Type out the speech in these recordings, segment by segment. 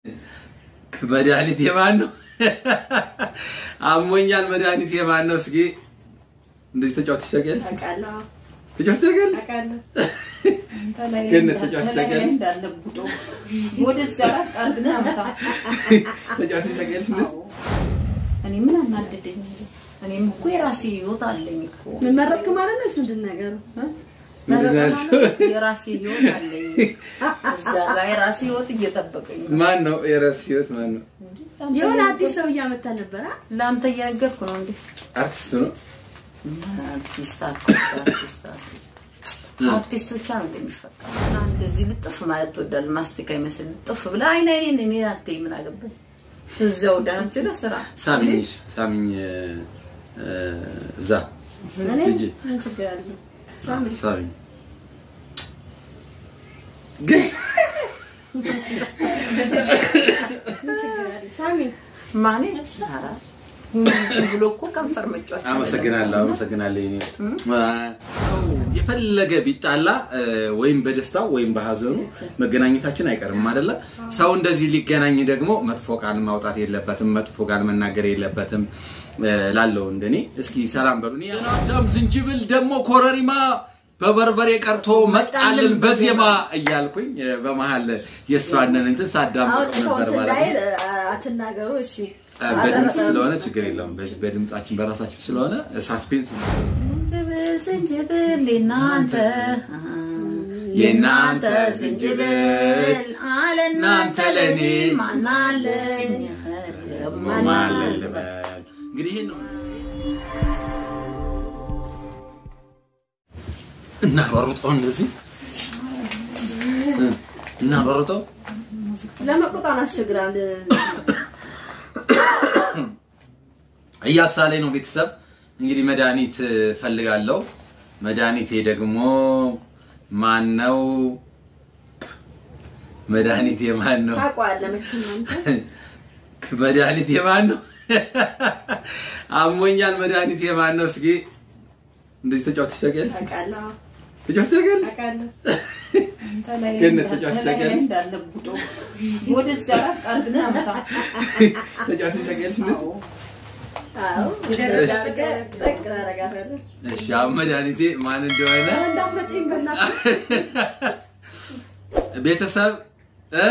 መድኃኒት የማን ነው? አሞኛል መድኃኒት የማን ነው? እስኪ እንደዚህ ተጫውተሽ ታውቂያለሽ? ታውቃለህ? ተጫውተሽ ታውቂያለሽ? ታውቃለህ? ግን ተጫውተሽ ታውቂያለሽ? እንዳለ ጉዶ ወደዛ አርግና አመታ ተጫውተሽ ታውቂያለሽ? እንደዚህ? እኔ ምን አናደደኝ? እኔም እኮ የራሴ ህይወት አለኝ እኮ ምን መረጥክ ማለት ነው? ምንድን ነገሩ? ምንድን ነው ያልሽው? የራሴ ህይወት አለኝ። እዛ ጋር የራሴ ህይወት እየጠበቀኝ ነው። ማን ነው የራስሽ ህይወት ማን ነው? የሆነ አዲስ ሰው እያመጣ ነበረ። ለአንተ እየነገርኩ ነው እንዴ? አርቲስቱ ነው። አርቲስት አርቲስት አርቲስት አርቲስት አርቲስት ብቻ ነው እንደሚፈጠር። እንደዚህ ልጥፍ ማለት ትወዳለህ? ማስቲካ ይመስል ልጥፍ ብለህ አይን አይኔን እኔ አትይኝ ምን አገባኝ? እዚያው ዳንች ለስራ ሳሚኝ ሳሚኝ እ፣ እዛ እኔ ሂጂ ምን ችግር አለው? ሳሚኝ ግን ምን ችግር አለው? ሳሚ ማኔ ኧረ ዝም ብሎ እኮ ከንፈር መጫወቻ አመሰግናለሁ አመሰግናለሁ። የኔ ሰው የፈለገ ቢጣላ እ፣ ወይም በደስታው ወይም በሀዘኑ መገናኘታችን አይቀርም አይደለ? ሰው እንደዚህ ሊገናኝ ደግሞ መጥፎ ቃል ማውጣት የለበትም፣ መጥፎ ቃል መናገር የለበትም እ፣ ላለው እንደኔ እስኪ ሰላም በሉ። እኔ አዳም ዝንጅብል ደግሞ ኮረሪማ በበርበሬ ቀርቶ መጣልን በዜማ እያልኩኝ እ፣ በመሀል የእሷንን እንትን አሁን ሳዳምቅ ሰው ነበር እንትን ማለት ላይ ነው። አትናገሩ። እሺ በድምፅ ስለሆነ ችግር የለውም። በ- በድምፃችን በራሳችን ስለሆነ ሳስፔንስ ዝንጅብል ዝንጅብል የናንተ የናንተ ዝንጅብል አለ እናንተ ለኔ ማናለኝ ደግሞ ማለን ልበል። እንግዲህ ይሄን ነው እናሯሩጠው እንደዚህ እናሯሩጠው ለመቁጣን አስቸግራል። እያሳለኝ ነው ቤተሰብ። እንግዲህ መድኃኒት ፈልጋለሁ። መድኃኒቴ ደግሞ ማን ነው? መድኃኒቴ ማን ነው? ታውቀዋለህ መቼም አንተ። መድኃኒቴ ማን ነው? አሞኛል መድኃኒቴ ማን ነው? እስኪ እንደዚህ ተጫውተሽ ታውቂያለሽ? ታውቃለህ? ተጫውተሽ ታውቂያለሽ? ታውቃለህ? ግን ተጫዋች ታውቂያለሽ? እንዳለ ጉዶ ወደዛ አርግና አመታ ተጫውተሽ ታውቂያለሽ? እንደዚህ? አዎ። ገረድ አድርገህ ጠቅ ታደርጋታለህ። እሺ አሁን መድኃኒቴ ማን እንደሆነ እንዳትመጪኝ በእናትህ። ቤተሰብ እ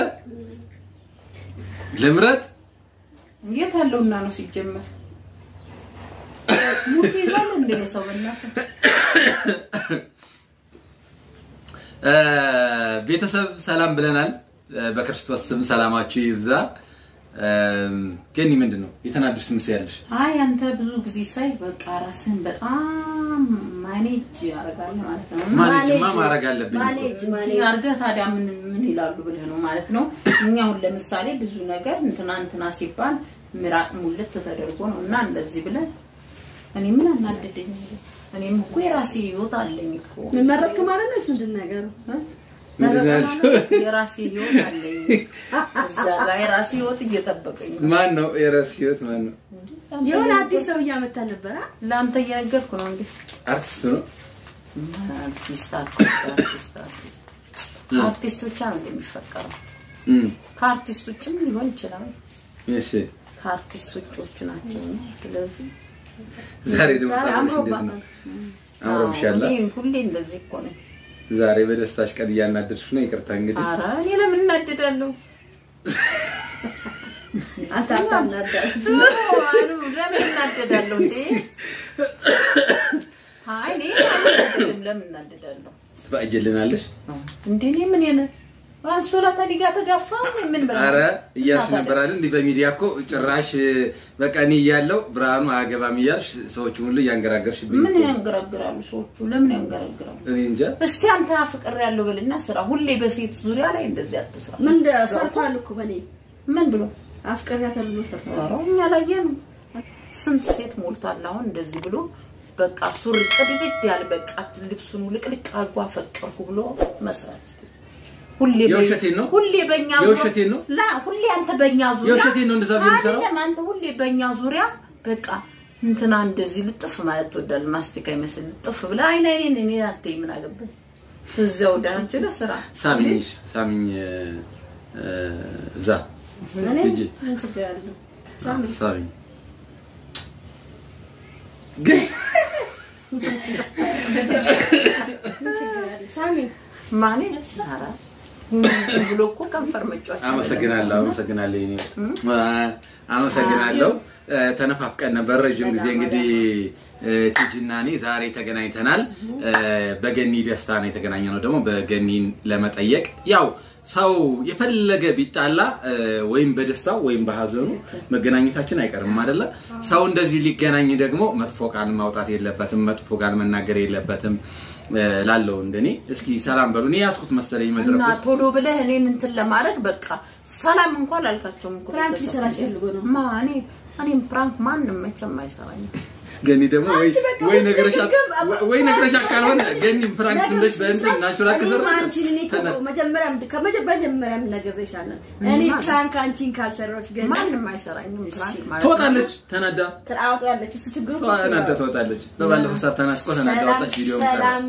ልምረጥ የት አለውና ነው ሲጀመር ሙት ይዟል እንደ ሰው በእናትህ እ፣ ቤተሰብ ሰላም ብለናል። እ፣ በክርስቶስ ስም ሰላማችሁ ይብዛ። እም፣ ግን ምንድን ነው የተናደድሽ ትመስያለሽ? አይ አንተ ብዙ ጊዜ ሳይ በቃ ራስህን በጣም ማኔጅ ያደርጋል ማለት ነው። ማኔጅማ ማኔጅ፣ ማድረግ አለብኝ እኮ። ማኔጅ ማኔጅ አርገህ ታዲያ ምን ምን ይላሉ ብለህ ነው ማለት ነው። እኛ አሁን ለምሳሌ ብዙ ነገር እንትና እንትና ሲባል ምራቅ ሙልት ተደርጎ ነው እና እንደዚህ ብለን እኔ ምን አናደደኝ? እኔም እኮ የራሴ ህይወት አለኝ እኮ ምን መረጥክ ማለት ነው? ምንድን ነገሩ? እ? ምንድን ነው ያልሽው? የራሴ ህይወት አለኝ እዛ ጋር የራሴ ህይወት እየጠበቀኝ ነው። ማን ነው የራስሽ ህይወት ማን ነው? የሆነ አዲስ ሰው እያመጣ ነበረ። ለአንተ እየነገርኩ ነው እንዴ አርቲስቱ ነው። አርቲስት አርቲስት አርቲስት አርቲስት እ። አርቲስት ብቻ ነው እንደሚፈጠረው። እም፣ ከአርቲስት ውጭም ሊሆን ይችላል። እሺ ከአርቲስት ውጭዎቹ ናቸው። ስለዚህ ዛሬ ደግሞ ዛሬ ጸጉርሽ እንዴት ነው? አምሮባታል። አምሮብሻል። አዎ፣ እኔ ሁሌ እንደዚህ እኮ ነኝ። ዛሬ በደስታሽ ቀን እያናደድሽ ነው። ይቅርታ እንግዲህ ኧረ እኔ ለምን እናደዳለሁ? አንተ አታናዳት። አሉ፣ ለምን እናደዳለሁ እንዴ? አይ እኔ አልናደድም። ለምን እናደዳለሁ ትፈቅጂልናለሽ? እንዴ? እኔ ምን የነ አንሶላ ታዲጋ ተጋፋ ምን ብላ አረ እያልሽ ነበር አይደል? እንዲህ በሚዲያ እኮ ጭራሽ በቃ እኔ እያለሁ ብርሃኑ አያገባም እያልሽ ሰዎቹ ሁሉ እያንገራገርሽብኝ ምን እኮ። ያንገራግራሉ ሰዎቹ? ለምን ያንገራግራሉ? እኔ እንጃ። እስቲ አንተ አፍቅር ያለው በልና ስራ። ሁሌ በሴት ዙሪያ ላይ እንደዚህ አትስራ። ምን ሰርቷል እኮ በእኔ ምን ብሎ አፍቅሬያታለሁ ብሎ ሰርቷል። ኧረ እኛ ላየን ስንት ሴት ሞልቷል። አሁን እንደዚህ ብሎ በቃ ሱሪ ቅድድድ ያለ በቃ ልብሱን ልቅልቅ አድርጎ አፈቀርኩ ብሎ መስራት ሁሌ በ- የውሸቴን ነው? ሁሌ በእኛ ዙሪያ- የውሸቴን ነው? ላ ሁሌ አንተ በእኛ ዙሪያ የውሸቴን ነው እንደዛ ብዬ የምሰራው? አይደለም፣ አንተ ሁሌ በእኛ ዙሪያ በቃ እንትና እንደዚህ ልጥፍ ማለት ትወዳለህ። ማስቲካ ይመስል ልጥፍ ብለህ አይን አይኔን እኔ አትይኝ ምን አገባኝ? እዚያው ዳንች ለስራ ሳሚኝ ሳሚኝ እ፣ እዛ እኔ ሂጂ። ምን ችግር አለው? ሳሚ ሳሚ ግን ምን ችግር አለው? ሳሚ ማኔ ኧረ ዝም ብሎ እኮ ከንፈር መጫወቻ አመሰግናለሁ አመሰግናለሁ የኔ አመሰግናለሁ እ፣ ተነፋፍቀን ነበር ረዥም ጊዜ እንግዲህ እ፣ ቲጂ እና እኔ ዛሬ ተገናኝተናል እ፣ በገኒ ደስታ ነው የተገናኘ ነው ደግሞ በገኒን ለመጠየቅ ያው ሰው የፈለገ ቢጣላ እ፣ ወይም በደስታው ወይም በሀዘኑ መገናኘታችን አይቀርም አይደለ ሰው እንደዚህ ሊገናኝ ደግሞ መጥፎ ቃል ማውጣት የለበትም መጥፎ ቃል መናገር የለበትም እ፣ ላለው እንደኔ እስኪ ሰላም በሉ እኔ ያዝኩት መሰለኝ እና መድረኩ ቶሎ ብለህ እኔን እንትን ለማድረግ በቃ ሰላም እንኳን አልካቸውም እኮ ፕራንክ ቤተሰብ። ሊሰራሽ ፈልጎ ነው። ማ እኔ እኔም ፕራንክ ማንም መቼም አይሰራኝም። ገኒ ደግሞ ወይ አንቺ በቃ ወይ ሁሌ ነግረሻት ግብ- ወይ ነግረሻት ካልሆነ ገኒ ፍራንክ ትንሽ በእንትን ናቹራል ከሰራሽ አንቺን እኔ እኮ መጀመሪያም ከመጀመሪያም ነግሬሻለሁ። እኔ ፕራንክ አንቺን ካልሰራሁሽ ገና ማንም አይሰራኝም ፕራንክ ማለት ነው። ትወጣለች ተናዳ ትራውጣለች። እሱ ችግሩ እኮ እሱ ተናዳ ነው። ትወጣለች። በባለፈው ሰርተናት እኮ ተናዳ ሰላም ወጣች። ቪዲዮ ሰላም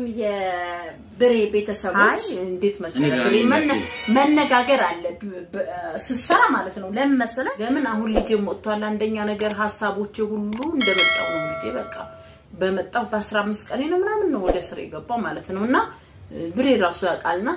የብሬ አይ ቤተሰቦች እንዴት እኔ መሰለህ ጋር ብሬ መነ- ነኝ። መነጋገር አለ ብ- ብ- ስትሰራ ማለት ነው። ለምን መሰለህ? ለምን አሁን ልጄ ወጥቷል። አንደኛ ነገር ሀሳቦቼ ሁሉ እንደመጣው ነው። ልጄ በቃ በመጣው በ15 ቀኔ ነው ምናምን ነው ወደ ስራ የገባው ማለት ነው። እና እ፣ ብሬ ራሱ ያውቃልና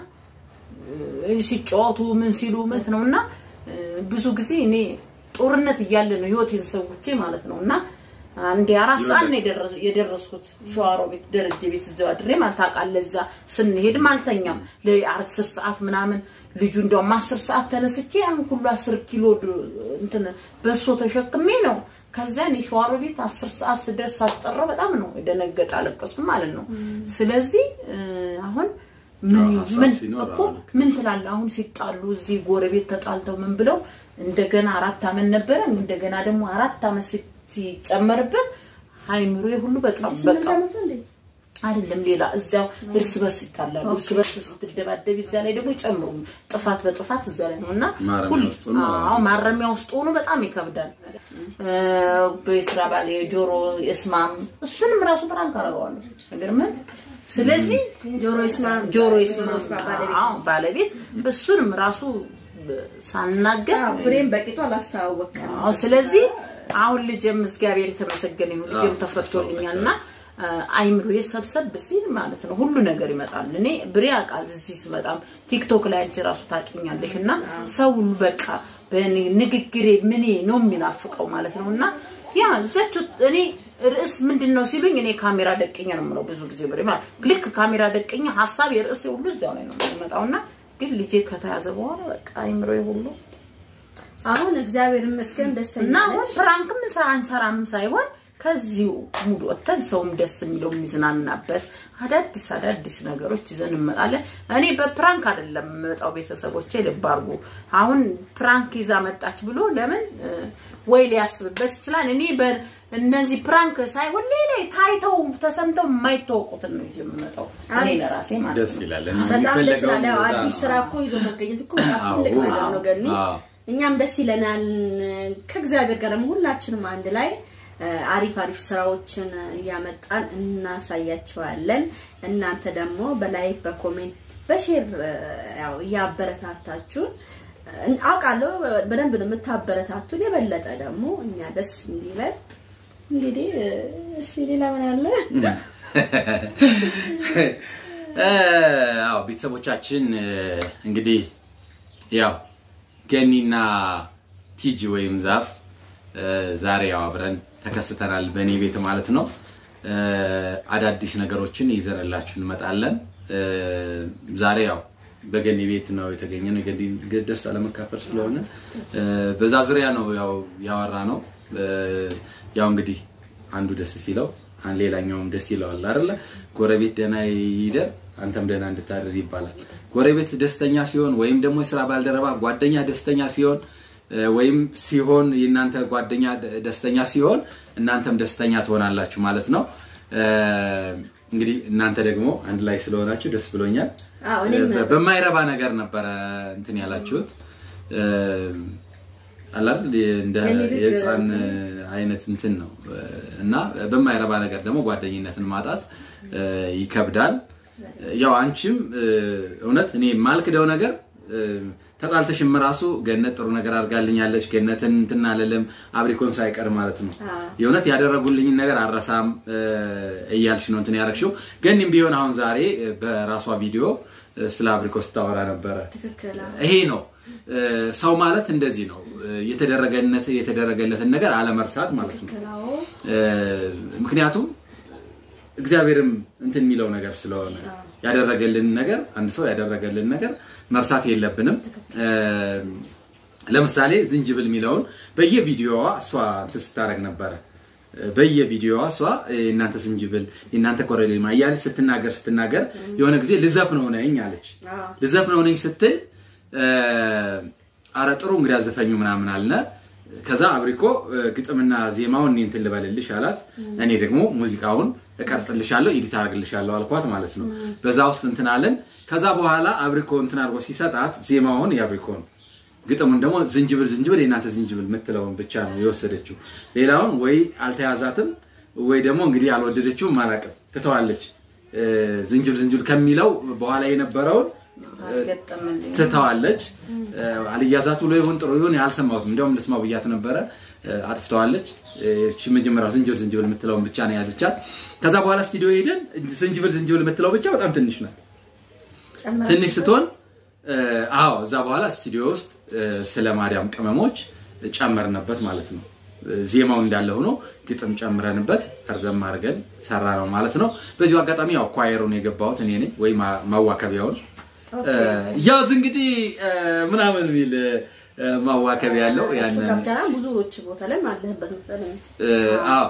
እ፣ ሲጫወቱ ምን ሲሉ ምት ነው እና እ፣ ብዙ ጊዜ እኔ ጦርነት እያለ ነው ህይወቴን ሰውቼ ማለት ነው እና አንዴ አራት ሰዓት ነው የደረስ- የደረስኩት ሸዋሮ ቤት ደረጀ ቤት እዛው አድሬ ማለት ታውቃለህ። እዛ ስንሄድም አልተኛም ለአስር ሰዓት ምናምን ልጁ እንደውም አስር ሰዓት ተነስቼ ያን ሁሉ አስር ኪሎ ድ- እንትን በሶ ተሸክሜ ነው ከዚያ እኔ ሸዋሮ ቤት አስር ሰዓት ስደርስ ሳስጠራው በጣም ነው የደነገጠ አለቀሱ ማለት ነው። ስለዚህ እ፣ አሁን ምን አዎ፣ ሀሳብ ምን ሲኖር እኮ አዎ፣ ልክ ምን ትላለህ? አሁን ሲጣሉ እዚህ ጎረቤት ተጣልተው ምን ብለው እንደገና አራት አመት ነበረ እንደገና ደግሞ አራት አመት ሲ- ሲጨመርበት ሃይምሮ ሁሉ በጣም ስምንት በቃ ዓመት ነው እንዴ? አይደለም ሌላ እዚያው እርስ በርስ ይጣላሉ። እርስ በርስ ስትደባደብ እዚያ ላይ ደግሞ ይጨምሩ ጥፋት በጥፋት እዚያ ላይ ነው እና ማረሚያ ሁሉ- ውስጥ ሆኖ አዎ ማረሚያ ውስጥ ሆኖ በጣም ይከብዳል። እ፣ በስራ ባለ የጆሮ የስማም እሱንም ራሱ ብራንክ አደርገዋለሁ ነገር ምን ስለዚህ ጆሮ ይስማ ጆሮ ይስማ ይስማ ባለቤት አዎ ባለቤት እሱንም ራሱ ሳናገር አዎ፣ ብሬን በቂቱ አላስተዋወቅም። አዎ ስለዚህ አሁን ልጅም እግዚአብሔር የተመሰገነ ይሁን ልጅም ተፈቶልኛል እና አይምሮዬ ሰብሰብ ሲል ማለት ነው ሁሉ ነገር ይመጣል። እኔ ብሬ አውቃል እዚህ ስመጣም ቲክቶክ ላይ አንቺ ራሱ ታውቂኛለሽ እና ሰው ሁሉ በቃ በንግግሬ ምኔ ነው የሚናፍቀው ማለት ነው እና ያ እዛችሁ እኔ ርዕስ ምንድን ነው ሲሉኝ እኔ ካሜራ ደቅኝ ነው የምለው ብዙ ጊዜ ብሬ ማለት ልክ ካሜራ ደቅኝ ሀሳብ የርዕስ ሁሉ እዚያው ላይ ነው የሚመጣው እና ግን ልጄ ከተያዘ በኋላ በቃ አይምሮዬ ሁሉ አሁን እግዚአብሔር ይመስገን ደስተኛ እና አሁን ነሽ? ፕራንክም አንሰራም ሳይሆን ከዚሁ ሙድ ወጥተን ሰውም ደስ የሚለው የሚዝናናበት አዳዲስ አዳዲስ ነገሮች ይዘን እንመጣለን። እኔ በፕራንክ አይደለም የምመጣው፣ ቤተሰቦቼ ልብ አድርጉ። አሁን ፕራንክ ይዛ መጣች ብሎ ለምን እ፣ ወይ ሊያስብበት ይችላል። እኔ በእነዚህ ፕራንክ ሳይሆን ሌላ ታይተው ተሰምተው የማይታወቁትን ነው ይዤ የምመጣው እኔ ለራሴ ማለት ደስ ነው። ይላል። በጣም ደስ የሚፈለገው ይላል። ያው እንደዛ አዲስ ነው። ስራ እኮ ይዞ መገኘት እኮ በጣም አዎ፣ ትልቅ ነገር ነው ገኒ። አዎ። እኛም ደስ ይለናል። ከእግዚአብሔር ጋር ደግሞ ሁላችንም አንድ ላይ እ፣ አሪፍ አሪፍ ስራዎችን እያመጣን እናሳያቸዋለን። እናንተ ደግሞ በላይክ በኮሜንት በሼር እ፣ ያው እያበረታታችሁን እ፣ አውቃለሁ በደንብ ነው የምታበረታቱን። የበለጠ ደግሞ እኛ ደስ እንዲለን እንግዲህ እ፣ እሺ ሌላ ምን አለ? አዎ ቤተሰቦቻችን እ፣ እንግዲህ ያው ገኒና ቲጂ ወይም ዛፍ እ፣ ዛሬ ያው አብረን ተከስተናል በእኔ ቤት ማለት ነው። እ፣ አዳዲስ ነገሮችን ይዘንላችሁ እንመጣለን። እ፣ ዛሬ ያው በገኒ ቤት ነው የተገኘ ነው። የገኒ ደስታ ለመካፈል ስለሆነ እ፣ በዛ ዙሪያ ነው ያው ያወራ ነው። እ፣ ያው እንግዲህ አንዱ ደስ ሲለው አን ሌላኛውም ደስ ይለዋል አይደለ? ጎረቤት ደህና ይደር አንተም ደህና እንድታደር ይባላል። ጎረቤት ደስተኛ ሲሆን ወይም ደግሞ የስራ ባልደረባ ጓደኛ ደስተኛ ሲሆን እ፣ ወይም ሲሆን የእናንተ ጓደኛ ደ- ደስተኛ ሲሆን እናንተም ደስተኛ ትሆናላችሁ ማለት ነው። እ፣ እንግዲህ እናንተ ደግሞ አንድ ላይ ስለሆናችሁ ደስ ብሎኛል። አዎ እኔም በ- በማይረባ ነገር ነበረ እንትን ያላችሁት እ፣ አለ አይደል? እንደ የንግግር የህፃን አይነት እንትን ነው እና በማይረባ ነገር ደግሞ ጓደኝነትን ማጣት እ፣ ይከብዳል። ያው አንቺም እ፣ እውነት እኔ የማልክደው ነገር ተጣልተሽም ራሱ ገነት ጥሩ ነገር አድርጋልኛለች፣ ገነትን እንትን አልልም አብሪኮን ሳይቀር ማለት ነው። የእውነት ያደረጉልኝን ነገር አረሳም እያልሽ ነው እንትን ያደረግሽው። ገኒም ቢሆን አሁን ዛሬ በራሷ ቪዲዮ ስለ አብሪኮ ስታወራ ነበረ። ትክክል ይሄ ነው ሰው ማለት እንደዚህ ነው። የተደረገነት የተደረገለትን ነገር አለመርሳት ማለት ነው። ትክክላው ምክንያቱም እግዚአብሔርም እንትን የሚለው ነገር ስለሆነ ያደረገልን ነገር አንድ ሰው ያደረገልን ነገር መርሳት የለብንም። ለምሳሌ ዝንጅብል የሚለውን በየቪዲዮዋ እሷ እንትን ስታደርግ ነበረ። በየቪዲዮዋ እሷ የእናንተ ዝንጅብል የእናንተ ኮረሪማ እያለች ስትናገር ስትናገር የሆነ ጊዜ ልዘፍነው ነኝ አለች። ልዘፍነው ነኝ ስትል አረ ጥሩ እንግዲህ አዘፈኙ ምናምን አልነ። ከዛ አብሪኮ ግጥምና ዜማውን እኔ እንትን ልበልልሽ አላት። እኔ ደግሞ ሙዚቃውን እቀርጽልሻለሁ ኤዲት አድርግልሻለሁ አልኳት ማለት ነው። በዛ ውስጥ እንትን አለን። ከዛ በኋላ አብሪኮ እንትን አድርጎ ሲሰጣት ዜማውን የአብሪኮ ነው፣ ግጥሙን ደግሞ ዝንጅብል ዝንጅብል የእናንተ ዝንጅብል የምትለውን ብቻ ነው የወሰደችው። ሌላውን ወይ አልተያዛትም ወይ ደግሞ እንግዲህ አልወደደችውም አላውቅም፣ ትተዋለች። ዝንጅብል ዝንጅብል ከሚለው በኋላ የነበረውን ገጠመልኝ ትተዋለች። አልያዛት ብሎ ይሁን ጥሩ ይሁን አልሰማሁትም። እንዲያውም ልስማው ብያት ነበረ። አጥፍተዋለች። እቺ መጀመሪያው ዝንጅብል ዝንጅብል የምትለውን ብቻ ነው የያዘቻት። ከዛ በኋላ ስቱዲዮ ሄደን ዝንጅብል ዝንጅብል የምትለው ብቻ በጣም ትንሽ ናት። ትንሽ ስትሆን አዎ፣ እዛ በኋላ ስቱዲዮ ውስጥ ስለ ማርያም ቅመሞች ጨመርንበት ማለት ነው። ዜማው እንዳለ ሆኖ ግጥም ጨምረንበት እርዘም አድርገን ሰራ ነው ማለት ነው። በዚሁ አጋጣሚ ያው ኳየሩን የገባሁት እኔ ነኝ ወይ ማዋከቢያውን ያዝ እንግዲህ ምናምን የሚል ማዋከቢያ ያለው ያንን ከብተና ብዙዎች ቦታ ላይ አለህበት መሰለኝ። አዎ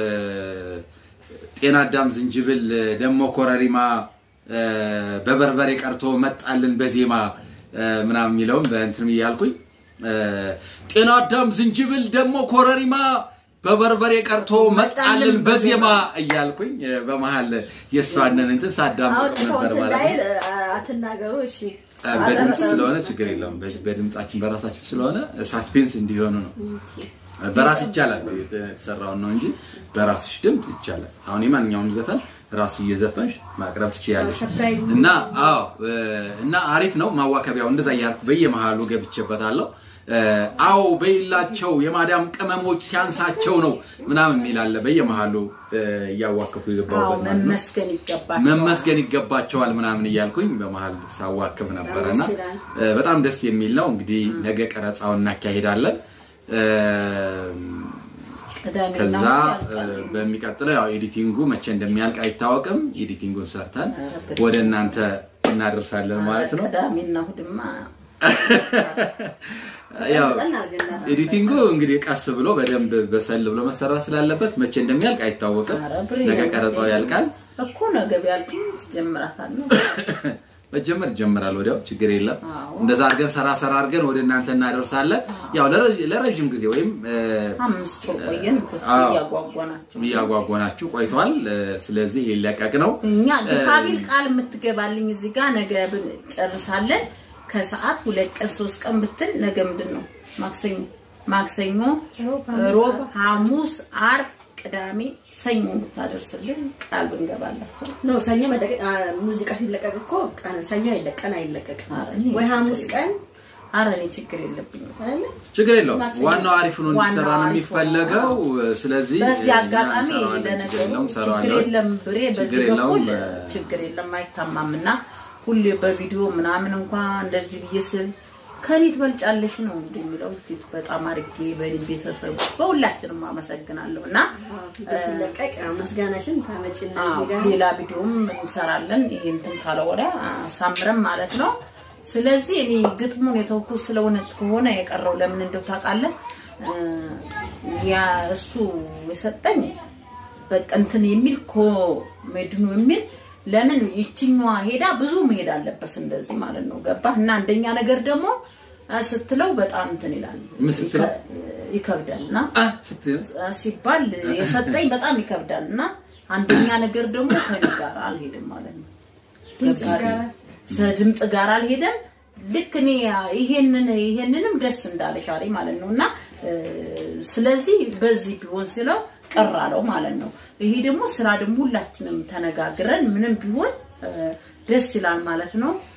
ጤና አዳም ዝንጅብል ደሞ ኮረሪማ በበርበሬ ቀርቶ መጣልን በዜማ ምናምን የሚለውም በእንትን እያልኩኝ ጤና አዳም ዝንጅብል ደሞ ኮረሪማ በበርበሬ ቀርቶ መጣልን በዜማ እያልኩኝ በመሀል የእሷንን እንትን ሳዳምቅ ነበር ማለት ነው። አትናገሩ እሺ። በድምፅ ስለሆነ ችግር የለውም። በድምፃችን በራሳችን ስለሆነ ሳስፔንስ እንዲሆኑ ነው። በራስ ይቻላል የተሰራውን ነው እንጂ በራስሽ ድምፅ ይቻላል። አሁን የማንኛውም ዘፈን ራሱ እየዘፈንሽ ማቅረብ ትችያለሽ። ሰርፕራይዝ እና አዎ እና አሪፍ ነው ማዋከቢያው። እንደዛ እያልኩ በየመሃሉ ገብቼበታለሁ። አዎ በይላቸው የማዳም ቅመሞች ሲያንሳቸው ነው ምናምን የሚላለ በየመሃሉ እያዋከፉ የገባሁበት ማለት ነው። መመስገን ይገባል። መመስገን ይገባቸዋል ምናምን እያልኩኝ በመሀል ሳዋክብ ነበረና ደስ ይላል። በጣም ደስ የሚል ነው። እንግዲህ ነገ ቀረጻውን እናካሂዳለን። ቅዳሜና ከዛ እሑድ ያልቃል። በሚቀጥለው ያው ኤዲቲንጉ መቼ እንደሚያልቅ አይታወቅም። ኤዲቲንጉን ሰርተን ወደ እናንተ እናደርሳለን ማለት ነው። ቅዳሜና እሑድማ ያው መጠን አድርገናል። ኤዲቲንጉ እንግዲህ ቀስ ብሎ በደንብ በሰል ብሎ መሰራት ስላለበት መቼ እንደሚያልቅ አይታወቅም። ኧረ ብሬ ነገ ቀረጻው ያልቃል። እኮ ነገ ቢያልቅም ትጀምራታለህ። መጀመር ይጀምራል። ወዲያው ችግር የለም። አዎ። እንደዛ አድርገን ሰራ ሰራ አድርገን ወደ እናንተ እናደርሳለን። ያው ለረዥ- ለረዥም ጊዜ ወይም እ፣ አምስት ወር ቆየን አዎ። እያጓጓናቸው እያጓጓናችሁ ቆይቷል። እ፣ ስለዚህ ሊለቀቅ ነው። እኛ ግፋቢል ቃል የምትገባልኝ እዚህ ጋር ነገ ብን- ጨርሳለን። ከሰዓት ሁለት ቀን ሶስት ቀን ብትል ነገ ምንድን ነው ማክሰኞ ማክሰኞ ሮብ፣ ሐሙስ፣ ሮብ ሐሙስ አርብ ቅዳሜ ሰኞ ብታደርስልን ቃል ብንገባላቸው ኖ ሰኞ መለቀቅ አ፣ ሙዚቃ ሲለቀቅ እኮ ቀን ሰኞ አይለቀን አይለቀቅም ኧረ እኔ ወይ ሐሙስ ቀን አረ እኔ ችግር የለብኝም አይደለ? ችግር የለውም። ማክሰኞ። ዋናው አሪፍ ነው እንዲሰራ ነው ዋናው አሪፍ የሚፈለገው። ስለዚህ በዚህ እኛ አጋጣሚ እንሰራዋለን። ችግር ለነገሩ የለውም፣ ችግር እንሰራዋለን። የለም ብሬ ችግር በዚህ የለውም። በኩል ችግር የለም አይታማም እና ሁሌ በቪዲዮ ምናምን እንኳን እንደዚህ ብዬ ስል ከኔ ትበልጫለሽ ነው እንደሚለው እጅግ በጣም አድርጌ በእኔ ቤተሰብ በሁላችንም አመሰግናለሁ እና ቪዲዮ ሲለቀቅ ያው ምስጋናሽን ታመጪና አዎ፣ እዚህ ጋር ሌላ ቪዲዮም እንሰራለን። ይሄ እንትን ካለ ወዲያ አሳምረን ማለት ነው። ስለዚህ እኔ ግጥሙን የተውኩ ስለ እውነት ከሆነ የቀረው ለምን እንደው ታውቃለህ እ፣ ያ እሱ የሰጠኝ በቃ እንትን የሚል ኮሜድኑ የሚል ለምን ይችኛዋ ሄዳ ብዙ መሄድ አለበት እንደዚህ ማለት ነው። ገባህ? እና አንደኛ ነገር ደግሞ እ፣ ስትለው በጣም እንትን ይላል ምን ስትለው? ይከ- ይከብዳል እና አ፣ ስትል ሲባል የሰጠኝ በጣም ይከብዳል እና አንደኛ ነገር ደግሞ ከኔ ጋር አልሄድም ማለት ነው። ድምፅ ገባህ? ጋር ከድምፅ ጋር አልሄደም። ልክ እኔ ይሄንን ይሄንንም ደስ እንዳለሽ አለኝ ማለት ነው እና እ፣ ስለዚህ በዚህ ቢሆን ስለው ቅር አለው ማለት ነው። ይሄ ደግሞ ስራ ደግሞ ሁላችንም ተነጋግረን ምንም ቢሆን እ፣ ደስ ይላል ማለት ነው።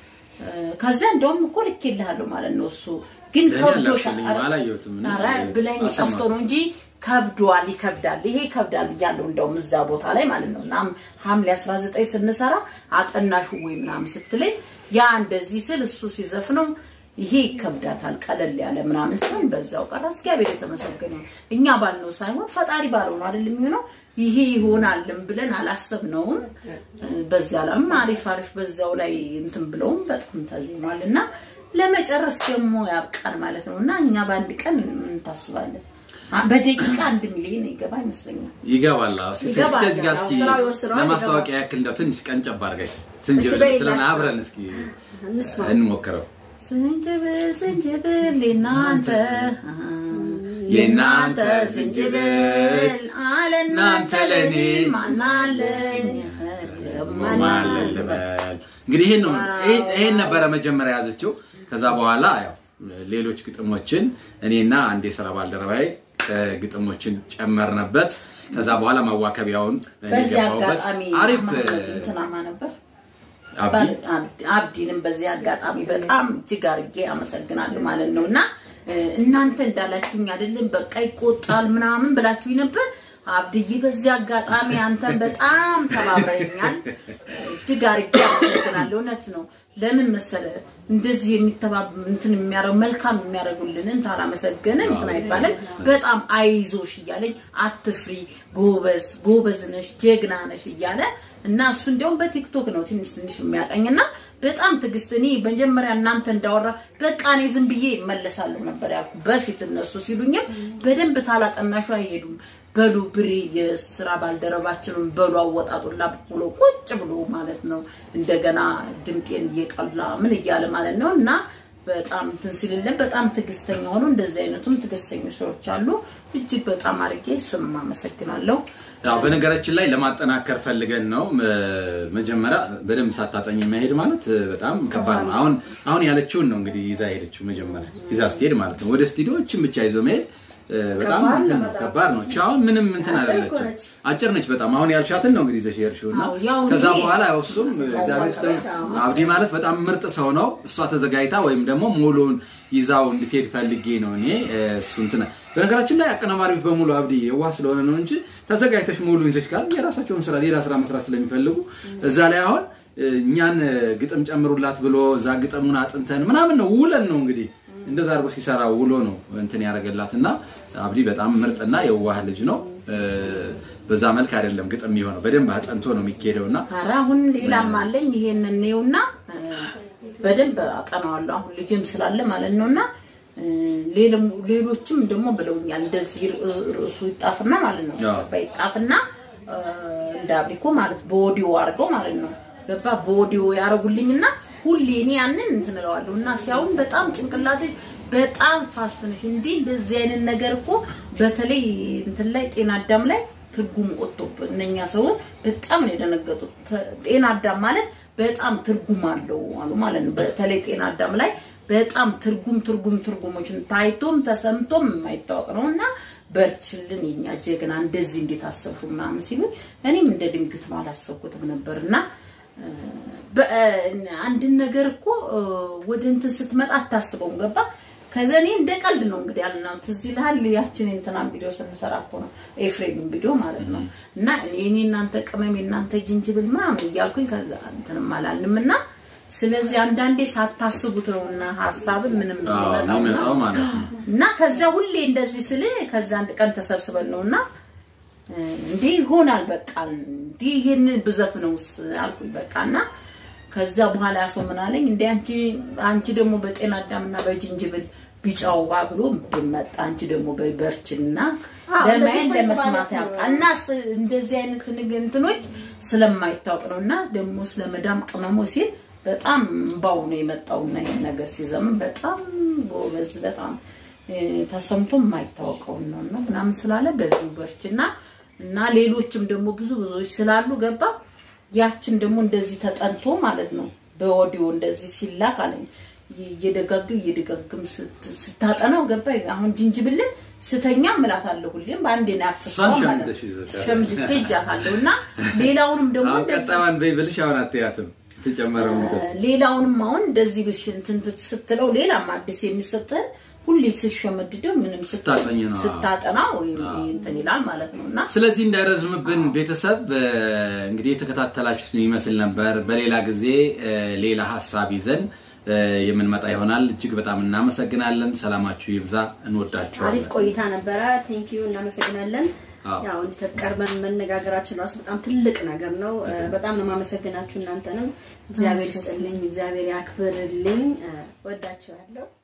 ከዚያ እንደውም እኮ ልኬልሃለሁ ማለት ነው እሱ ግን ለእኔ ከብዶሻል አላክልኝም፣ አላየሁትም። እኔ ኧረ ብለኝ አልሰማሁትም። ጠፍቶ ነው እንጂ ከብዷል፣ ይከብዳል፣ ይሄ ይከብዳል ብያለሁ። እንደውም እዛ ቦታ ላይ ማለት ነው እና ሐምሌ 19 ስንሰራ አጠናሹ ወይ ምናምን ስትለኝ ያ እንደዚህ ስል እሱ ሲዘፍነው ይሄ ይከብዳታል ቀለል ያለ ምናምን ሲሆን በዛው ቀረ። እግዚአብሔር የተመሰገነ ይሁን። እኛ ባልነው ሳይሆን ፈጣሪ ባለው ነው አይደል የሚሆነው። ይሄ ይሆናልም ብለን አላሰብነውም። በዚያ ላይም አሪፍ አሪፍ በዛው ላይ እንትን ብለውም በጣም ተዜሟል እና ለመጨረስ ደግሞ ያብቃል ማለት ነው እና እኛ በአንድ ቀን ምን ታስባለን? አ- በደቂቃ አንድ ሚሊዮን ይገባ ይመስለኛል። ይገባል። አዎ። እስኪ ይገባል። እስከዚህ ጋር እስኪ አዎ፣ ስራው ይወስነዋል፣ ለማስታወቂያ ያክል እንደው ትንሽ ቀንጨብ አድርገሽ ዝንጅብል እስኪ በይላቸው። ብለን አብረን እስኪ እንስማ። እንሞክረው። ዝንጅብል ዝንጅብል የናንተ የናንተ ዝንጅብል አለናንተ ለኔ ማናለኝ ደግሞ ማለን ልበል። እንግዲህ ይሄን ነው ይሄ- ይሄን ነበረ መጀመሪያ ያዘችው። ከዛ በኋላ ያው ሌሎች ግጥሞችን እኔና አንድ የስራ ባልደረባዬ እ፣ ግጥሞችን ጨመርንበት። ከዛ በኋላ ማዋከቢያውን እኔ በዚህ ገባሁበት። አጋጣሚ አሪፍ ማህመድ እንትናማ ነበር አብዲ አብዲ- አብዲንም በዚህ አጋጣሚ በጣም እጅግ አድርጌ አመሰግናለሁ ማለት ነው እና እ፣ እናንተ እንዳላችሁኝ አይደለም በቃ ይቆጣል ምናምን ብላችሁኝ ነበር። አብድዬ በዚህ አጋጣሚ አንተን በጣም ተባብረኛል። እጅግ አድርጌ አመሰግናለሁ። እውነት ነው። ለምን መሰለ እንደዚህ የሚተባብ እንትን የሚያደርግ መልካም የሚያደርጉልንን ታላመሰገንን እንትን አይባልም። በጣም አይዞሽ እያለኝ አትፍሪ፣ ጎበዝ ጎበዝ ነሽ፣ ጀግና ነሽ እያለ እና እሱ እንዲያውም በቲክቶክ ነው ትንሽ ትንሽ የሚያቀኝ እና በጣም ትዕግስት እኔ መጀመሪያ እናንተ እንዳወራ በቃ እኔ ዝም ብዬ እመለሳለሁ ነበር ያልኩ በፊት እነሱ ሲሉኝም በደንብ ታላጠናሹ አይሄዱም በሉ ብሬ የስራ ባልደረባችንን በሉ አወጣጡላ ብሎ ቁጭ ብሎ ማለት ነው እንደገና ድምጤን እየቀላ ምን እያለ ማለት ነው እና በጣም እንትን ሲልልን በጣም ትዕግስተኛ ሆኖ እንደዚህ አይነቱም ትዕግስተኞች ሰዎች አሉ። እጅግ በጣም አድርጌ እሱንም አመሰግናለሁ። ያው በነገራችን ላይ ለማጠናከር ፈልገን ነው። መ- መጀመሪያ በደንብ ሳታጠኝ መሄድ ማለት እ፣ በጣም ከባድ ነው። አሁን አሁን ያለችውን ነው እንግዲህ ይዛ ሄደችው መጀመሪያ ይዛ ስትሄድ ማለት ነው። ወደ ስቱዲዮችን ብቻ ይዞ መሄድ እ፣ በጣም ከባድ እንትን ነው ነው፣ በጣም። ከባድ ነው። እቺ አሁን ምንም እንትን አጭር እኮ አይደለችም፣ ነች። አጭር ነች በጣም። አሁን ያልሻትን ነው እንግዲህ ይዘሽ ሄድሽው እና አዎ፣ ያው ከዛ እኔ- በኋላ ያው እሱም እግዚአብሔር ይስጥህ አብዲ ማለት በጣም ምርጥ ሰው ነው። እሷ ተዘጋጅታ ወይም ደግሞ ሙሉን ይዛው እንድትሄድ ፈልጌ ነው እኔ እ፣ እሱ እንትን በነገራችን ላይ አቀናባሪዎች በሙሉ አብዲ የዋህ ስለሆነ ነው እንጂ ተዘጋጅተሽ ሙሉ ይዘሽ ካል የራሳቸውን ስራ ሌላ ስራ መስራት ስለሚፈልጉ እዛ ላይ አሁን እ፣ እኛን እ፣ ግጥም ጨምሩላት ብሎ እዛ ግጥሙን አጥንተን ምናምን ነው ውለን ነው እንግዲህ እንደዛ አድርጎ ሲሰራ ውሎ ነው እንትን ያደረገላት እና አብዲ በጣም ምርጥና የዋህ ልጅ ነው። እ፣ በዛ መልክ አይደለም ግጥም የሚሆነው በደንብ አጠንቶ ነው የሚካሄደው እና ኧረ አሁን ሌላም አለኝ ይሄን እንየውና እ፣ በደንብ አጠናዋለሁ አሁን ልጅም ስላለ ማለት ነውና እ፣ ሌሎም ሌሎችም ደግሞ ብለውኛል እንደዚህ ር- ርዕሱ ይጣፍና ማለት ነው አዎ። ገባ ይጣፍና እ፣ እንደ አብሪኮ ማለት በኦዲዮ አድርገው ማለት ነው ገባ በኦዲዮ ያደረጉልኝና ሁሌ እኔ ያንን እንትን እለዋለሁ እና ሲያውን በጣም ጭንቅላቴ በጣም ፋስት ነሽ እንዴ እንደዚህ አይነት ነገር እኮ በተለይ እንትን ላይ ጤና አዳም ላይ ትርጉም ወጥቶብን እነኛ ሰዎች በጣም ነው የደነገጡት። ተ- ጤና አዳም ማለት በጣም ትርጉም አለው አሉ ማለት ነው። በተለይ ጤና አዳም ላይ በጣም ትርጉም ትርጉም ትርጉሞችን ታይቶም ተሰምቶም የማይታወቅ ነው እና በርችልን የኛ ጀግና እንደዚህ እንዴት አሰብሹ ምናምን ሲሉ እኔም እንደ ድንግት ነው አላሰብኩትም ነበር እና በ- አንድን ነገር እኮ እ፣ ወደ እንትን ስትመጣ አታስበውም። ገባ ከዛ እኔ እንደ ቀልድ ነው እንግዲህ ያልነው ትዝ ይልሃል ያችን እንትናን ቪዲዮ ስንሰራ እኮ ነው ኤፍሬምን ቪዲዮ ማለት ነው እና እኔ እናንተ ቅመም የእናንተ ጅንጅብል ምናምን እያልኩኝ ከዛ እንትንም አላልንም እና ስለዚህ አንዳንዴ ሳታስቡት ነውና ሀሳብን ምንም አዎ፣ የሚመጣው እና የሚመጣው ማለት ነው። እና ከዚያ ሁሌ እንደዚህ ስል ከዛ አንድ ቀን ተሰብስበን ነው እና እንዲህ ይሆናል በቃ እንዲህ ይሄን ብዘፍነውስ አልኩኝ በቃ እና ከዛ በኋላ ያ ሰው ምን አለኝ እንደ አንቺ አንቺ ደግሞ በጤና አዳምና በጅንጅብል ቢጫው ባ ብሎ ብመጣ አንቺ ደግሞ በበርችና አዎ፣ ለማየት እንደዚህ ለመስማት ማለት ነው። ያውቃ እና ስ- እንደዚህ አይነት ንግ- እንትኖች ስለማይታወቅ ነው እና ደግሞ ስለ መዳም ቅመሞ ሲል በጣም እምባው ነው የመጣውና ይሄን ነገር ሲዘምን በጣም ጎበዝ በጣም እ፣ ተሰምቶ የማይታወቀውን ነው እና ምናምን ስላለ በዚህ በርችና እና ሌሎችም ደግሞ ብዙ ብዙዎች ስላሉ ገባ ያችን ደግሞ እንደዚህ ተጠንቶ ማለት ነው በኦዲዮ እንደዚህ ሲላክ አለኝ እየደጋግም እየደጋግም ስት- ስታጠናው ገባ አሁን ጅንጅብልን ስተኛ እምላታለሁ ሁሌም በአንዴ ነው ያፍሰው እሷን ማለት ሸምድደሽ ይዘሻል። ሸምድጄ ይዣታለሁ እና ሌላውንም ደግሞ አሁን እንደዚህ ቀጣዩን በይ ብልሽ አሁን አትያትም። ተጨመረው ነገር ሌላውንም አሁን እንደዚህ ብሽ እንትን ስትለው ሌላም አዲስ የሚሰጥህ ሁሌ ስሸመድደው ምንም ስት- ስታጠኝ ነው። ስታጠና ወይም እንትን ይላል ማለት ነው እና ስለዚህ እንዳይረዝምብን ቤተሰብ እ፣ እንግዲህ የተከታተላችሁትን ይመስል ነበር። በሌላ ጊዜ እ፣ ሌላ ሀሳብ ይዘን እ፣ የምንመጣ ይሆናል። እጅግ በጣም እናመሰግናለን። ሰላማችሁ ይብዛ። እንወዳችኋለን። አሪፍ ቆይታ ነበረ። ቴንክ ዩ እናመሰግናለን። አዎ። ያው እንዲህ ቀርበን መነጋገራችን ራሱ በጣም ትልቅ ነገር ነው። እ፣ በጣም ነው የማመሰግናችሁ እናንተንም። እግዚአብሔር ይስጥልኝ፣ እግዚአብሔር ያክብርልኝ። እ፣ ወዳችኋለሁ።